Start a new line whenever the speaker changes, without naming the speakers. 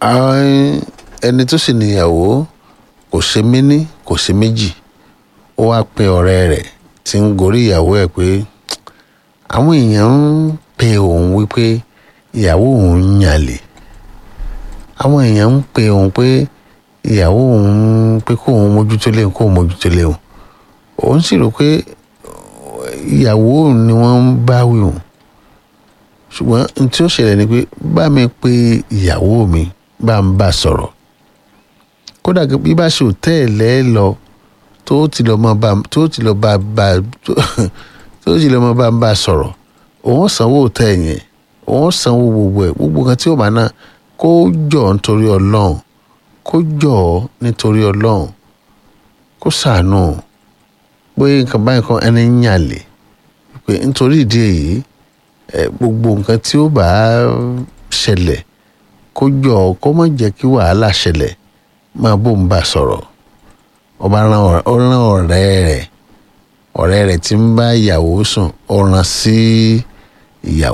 àwọn ẹni tó sì níyàwó kò ṣe méní kò ṣe méjì ó wá pe ọ̀rẹ́ rẹ̀ tí ń gorí ìyàwó ẹ̀ pé àwọn èèyàn ń pe òun wípé ìyàwó òun ń yàlè àwọn èèyàn ń pe òun pé ìyàwó òun pé kó òun mójútó léun kó òun mójútó léun òun sì rò pé ìyàwó òun ni wọ́n ń bá wí òun ṣùgbọ́n n tí ó ṣẹlẹ̀ ni pé bá mi pe ìyàwó mi bá ń bá sọ̀rọ̀ kódà bí bá ṣe òtẹ́ẹ̀lẹ́ lọ tó ti lọ mọ bá tó ti lọ bá bá tó ti lọ mọ bá ń bá sọ̀rọ̀ òun sanwó òtẹ́ẹ̀ yẹn òun sanwó gbogbo ẹ̀ gbogbo kan tí ó máa ná kó jọ nítorí ọlọ́run kó jọ nítorí ọlọ́run kó ṣàánú pé nǹkan báyìí kan ẹni ń yàlè pé nítorí ìdí èyí gbogbo nǹkan tí ó bá ṣẹlẹ̀ kó jọ kó má jẹ́ kí wàhálà ṣẹlẹ̀ máa bó ń bá sọ̀rọ̀ ọba rán ọ̀rẹ́ rẹ̀ ọ̀rẹ́ rẹ̀ tí ń bá ìyàwó sùn ó rán sí ìyàwó.